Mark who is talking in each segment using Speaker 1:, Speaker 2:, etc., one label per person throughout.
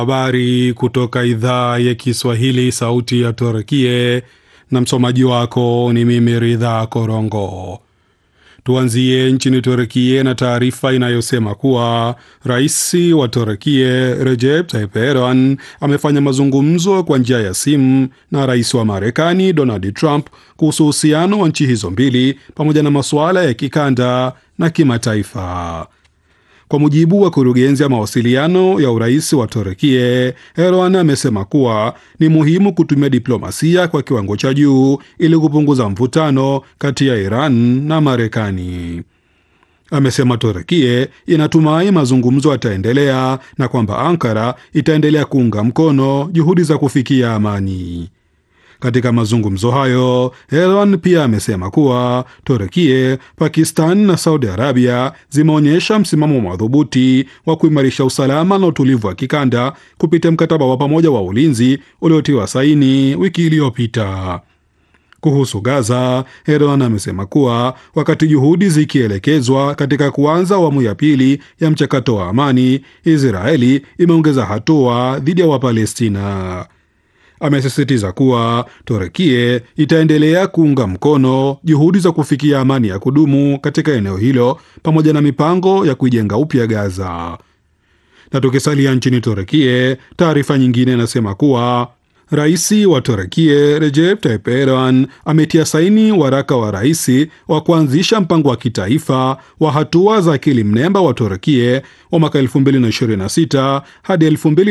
Speaker 1: Habari kutoka idhaa ya Kiswahili, sauti ya Turkie, na msomaji wako ni mimi Ridha Korongo. Tuanzie nchini Turkie na taarifa inayosema kuwa rais wa Turkie Recep Tayyip Erdogan amefanya mazungumzo kwa njia ya simu na rais wa Marekani Donald Trump kuhusu uhusiano wa nchi hizo mbili pamoja na masuala ya kikanda na kimataifa. Kwa mujibu wa kurugenzi ya mawasiliano ya urais wa Turkie, Erdogan amesema kuwa ni muhimu kutumia diplomasia kwa kiwango cha juu ili kupunguza mvutano kati ya Iran na Marekani. Amesema Turkie inatumai mazungumzo yataendelea na kwamba Ankara itaendelea kuunga mkono juhudi za kufikia amani. Katika mazungumzo hayo Erdogan pia amesema kuwa Turkie, Pakistan na Saudi Arabia zimeonyesha msimamo madhubuti wa kuimarisha usalama na utulivu wa kikanda kupitia mkataba wa pamoja wa ulinzi uliotiwa saini wiki iliyopita. Kuhusu Gaza, Erdogan amesema kuwa wakati juhudi zikielekezwa katika kuanza awamu ya pili ya mchakato wa amani, Israeli imeongeza hatua dhidi ya Wapalestina. Amesisitiza kuwa Turkie itaendelea kuunga mkono juhudi za kufikia amani ya kudumu katika eneo hilo pamoja na mipango ya kuijenga upya Gaza. Na tukisalia nchini Turkie, taarifa nyingine inasema kuwa rais wa Turkie Recep Tayyip Erdogan ametia saini waraka wa rais wa kuanzisha mpango wa kitaifa wa hatua za akili mnemba wa Turkie wa mwaka 2026 hadi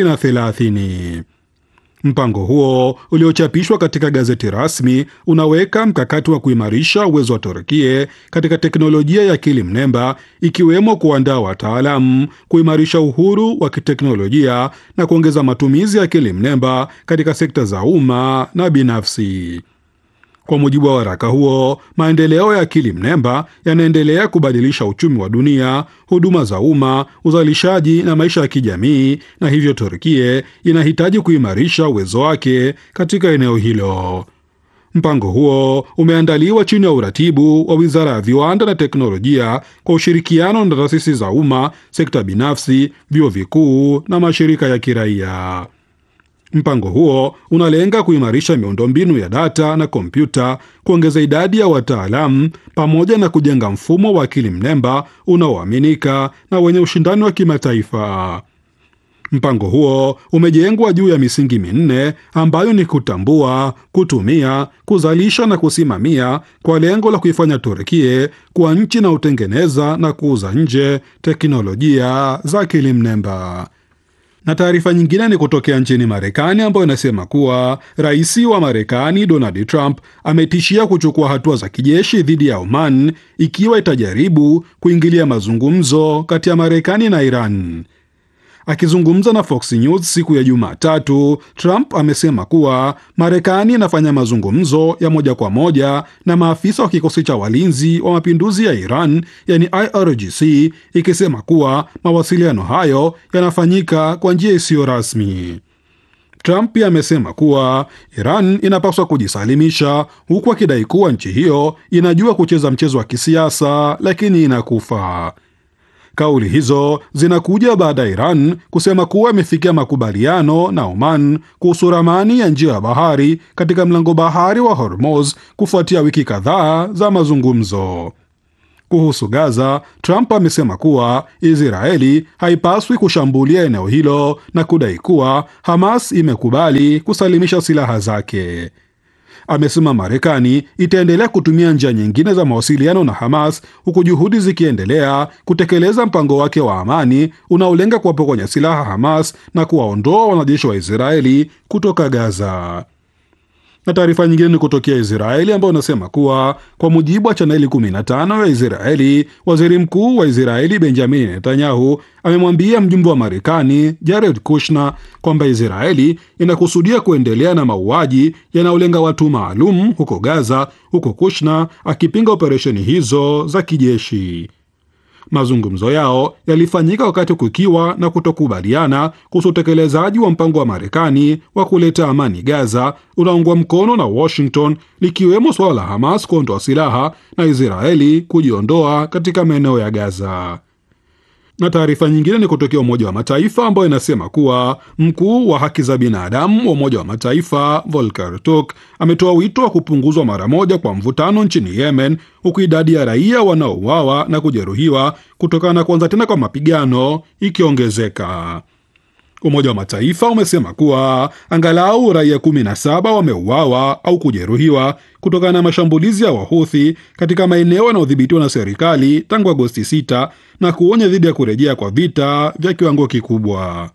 Speaker 1: 2030. Mpango huo uliochapishwa katika gazeti rasmi unaweka mkakati wa kuimarisha uwezo wa Turkie katika teknolojia ya akili mnemba ikiwemo kuandaa wataalamu, kuimarisha uhuru wa kiteknolojia na kuongeza matumizi ya akili mnemba katika sekta za umma na binafsi. Kwa mujibu wa waraka huo, maendeleo ya akili mnemba yanaendelea kubadilisha uchumi wa dunia, huduma za umma, uzalishaji na maisha ya kijamii, na hivyo Turkie inahitaji kuimarisha uwezo wake katika eneo hilo. Mpango huo umeandaliwa chini ya uratibu wa Wizara ya Viwanda na Teknolojia kwa ushirikiano na taasisi za umma, sekta binafsi, vyuo vikuu na mashirika ya kiraia. Mpango huo unalenga kuimarisha miundombinu ya data na kompyuta, kuongeza idadi ya wataalamu pamoja na kujenga mfumo wa akili mnemba unaoaminika na wenye ushindani wa kimataifa. Mpango huo umejengwa juu ya misingi minne ambayo ni kutambua, kutumia, kuzalisha na kusimamia kwa lengo la kuifanya Turkie kuwa nchi inayotengeneza na kuuza nje teknolojia za akili mnemba na taarifa nyingine ni kutokea nchini Marekani ambayo inasema kuwa rais wa Marekani Donald Trump ametishia kuchukua hatua za kijeshi dhidi ya Oman ikiwa itajaribu kuingilia mazungumzo kati ya Marekani na Iran. Akizungumza na Fox News siku ya Jumatatu, Trump amesema kuwa Marekani inafanya mazungumzo ya moja kwa moja na maafisa wa kikosi cha walinzi wa mapinduzi ya Iran, yani IRGC, ikisema kuwa mawasiliano hayo yanafanyika kwa njia isiyo rasmi. Trump pia amesema kuwa Iran inapaswa kujisalimisha, huku akidai kuwa nchi hiyo inajua kucheza mchezo wa kisiasa lakini inakufa. Kauli hizo zinakuja baada ya Iran kusema kuwa imefikia makubaliano na Oman kuhusu ramani ya njia ya bahari katika mlango bahari wa Hormuz kufuatia wiki kadhaa za mazungumzo. Kuhusu Gaza, Trump amesema kuwa Israeli haipaswi kushambulia eneo hilo na kudai kuwa Hamas imekubali kusalimisha silaha zake. Amesema Marekani itaendelea kutumia njia nyingine za mawasiliano na Hamas huku juhudi zikiendelea kutekeleza mpango wake wa amani unaolenga kuwapokonya silaha Hamas na kuwaondoa wanajeshi wa Israeli kutoka Gaza. Na taarifa nyingine ni kutokea Israeli ambayo unasema kuwa kwa mujibu wa chaneli 15 ya Israeli, waziri mkuu wa Israeli Benjamin Netanyahu amemwambia mjumbe wa Marekani Jared Kushner kwamba Israeli inakusudia kuendelea na mauaji yanayolenga watu maalum huko Gaza, huko Kushner akipinga operesheni hizo za kijeshi. Mazungumzo yao yalifanyika wakati kukiwa na kutokubaliana kuhusu utekelezaji wa mpango wa Marekani wa kuleta amani Gaza unaungwa mkono na Washington, likiwemo suala la Hamas kuondoa silaha na Israeli kujiondoa katika maeneo ya Gaza. Na taarifa nyingine ni kutokea Umoja wa Mataifa ambayo inasema kuwa mkuu wa haki za binadamu wa Umoja wa Mataifa Volker Turk ametoa wito wa kupunguzwa mara moja kwa mvutano nchini Yemen, huku idadi ya raia wanaouawa na kujeruhiwa kutokana na kuanza tena kwa mapigano ikiongezeka. Umoja wa Mataifa umesema kuwa angalau raia 17 wameuawa au kujeruhiwa kutokana na mashambulizi ya Wahuthi katika maeneo yanayodhibitiwa na serikali tangu Agosti 6 na kuonya dhidi ya kurejea kwa vita vya kiwango kikubwa.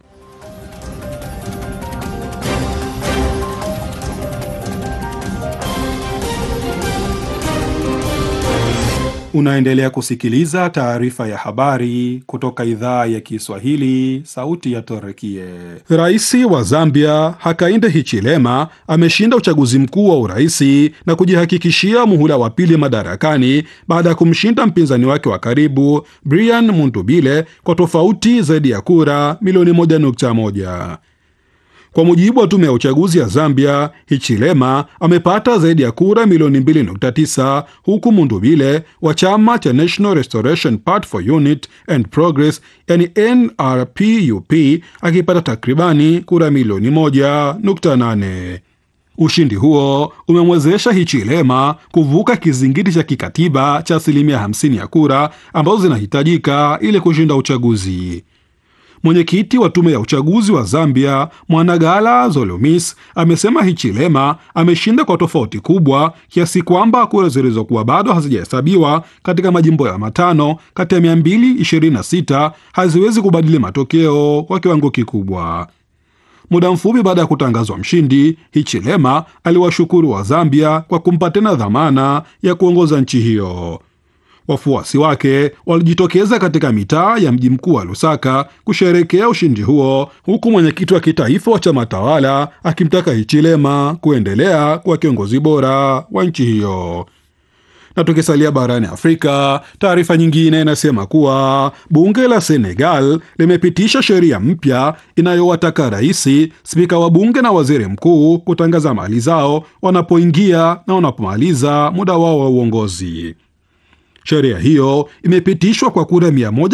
Speaker 1: Unaendelea kusikiliza taarifa ya habari kutoka idhaa ya Kiswahili, sauti ya Torekie. Rais wa Zambia Hakainde Hichilema ameshinda uchaguzi mkuu wa uraisi na kujihakikishia muhula wa pili madarakani baada ya kumshinda mpinzani wake wa karibu Brian Muntubile kwa tofauti zaidi ya kura milioni 1.1. Kwa mujibu wa tume ya uchaguzi ya Zambia, Hichilema amepata zaidi ya kura milioni 2.9 huku Mundubile wa chama cha National Restoration Party for Unity and Progress yani NRPUP akipata takribani kura milioni 1.8. Ushindi huo umemwezesha Hichilema kuvuka kizingiti cha kikatiba cha asilimia 50 ya kura ambazo zinahitajika ili kushinda uchaguzi. Mwenyekiti wa tume ya uchaguzi wa Zambia Mwanagala Zolomis amesema Hichilema ameshinda kwa tofauti kubwa kiasi kwamba kura zilizokuwa bado hazijahesabiwa katika majimbo ya matano kati ya 226 haziwezi kubadili matokeo kwa kiwango kikubwa. Muda mfupi baada ya kutangazwa mshindi, Hichilema aliwashukuru wa Zambia kwa kumpa tena dhamana ya kuongoza nchi hiyo. Wafuasi wake walijitokeza katika mitaa ya mji mkuu wa Lusaka kusherekea ushindi huo, huku mwenyekiti wa kitaifa wa chama tawala akimtaka Hichilema kuendelea kuwa kiongozi bora wa nchi hiyo. Na tukisalia barani Afrika, taarifa nyingine inasema kuwa bunge la Senegal limepitisha sheria mpya inayowataka raisi, spika wa bunge na waziri mkuu kutangaza mali zao wanapoingia na wanapomaliza muda wao wa uongozi. Sheria hiyo imepitishwa kwa kura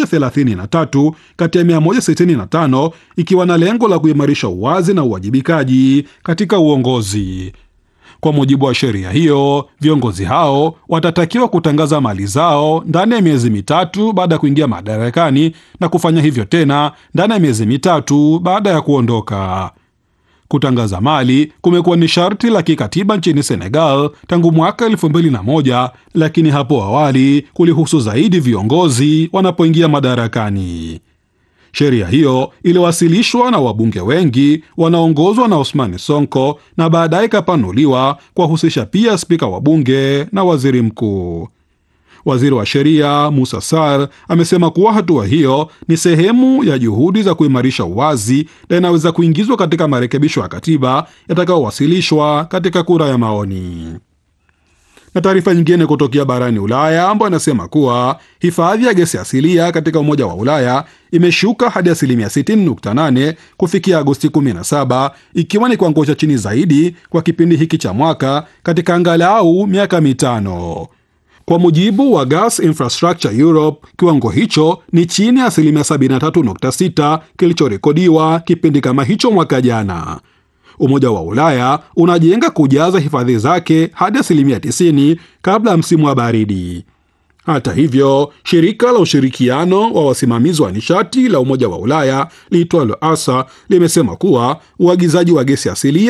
Speaker 1: 133 kati ya 165 ikiwa na lengo la kuimarisha uwazi na uwajibikaji katika uongozi. Kwa mujibu wa sheria hiyo, viongozi hao watatakiwa kutangaza mali zao ndani ya miezi mitatu baada ya kuingia madarakani na kufanya hivyo tena ndani ya miezi mitatu baada ya kuondoka. Kutangaza mali kumekuwa ni sharti la kikatiba nchini Senegal tangu mwaka elfu mbili na moja, lakini hapo awali kulihusu zaidi viongozi wanapoingia madarakani. Sheria hiyo iliwasilishwa na wabunge wengi wanaongozwa na Osmani Sonko na baadaye ikapanuliwa kuwahusisha pia spika wa bunge na waziri mkuu. Waziri wa sheria Musa Sar amesema kuwa hatua hiyo ni sehemu ya juhudi za kuimarisha uwazi na inaweza kuingizwa katika marekebisho ya katiba yatakayowasilishwa katika kura ya maoni. Na taarifa nyingine kutokea barani Ulaya ambayo anasema kuwa hifadhi ya gesi asilia katika Umoja wa Ulaya imeshuka hadi asilimia 60.8 kufikia Agosti 17 ikiwa ni kiwango cha chini zaidi kwa kipindi hiki cha mwaka katika angalau miaka mitano. Kwa mujibu wa Gas Infrastructure Europe, kiwango hicho ni chini ya asilimia 73.6 kilichorekodiwa kipindi kama hicho mwaka jana. Umoja wa Ulaya unajenga kujaza hifadhi zake hadi asilimia 90 kabla ya msimu wa baridi. Hata hivyo, shirika la ushirikiano wa wasimamizi wa nishati la Umoja wa Ulaya liitwalo ASA limesema kuwa uagizaji wa gesi asilia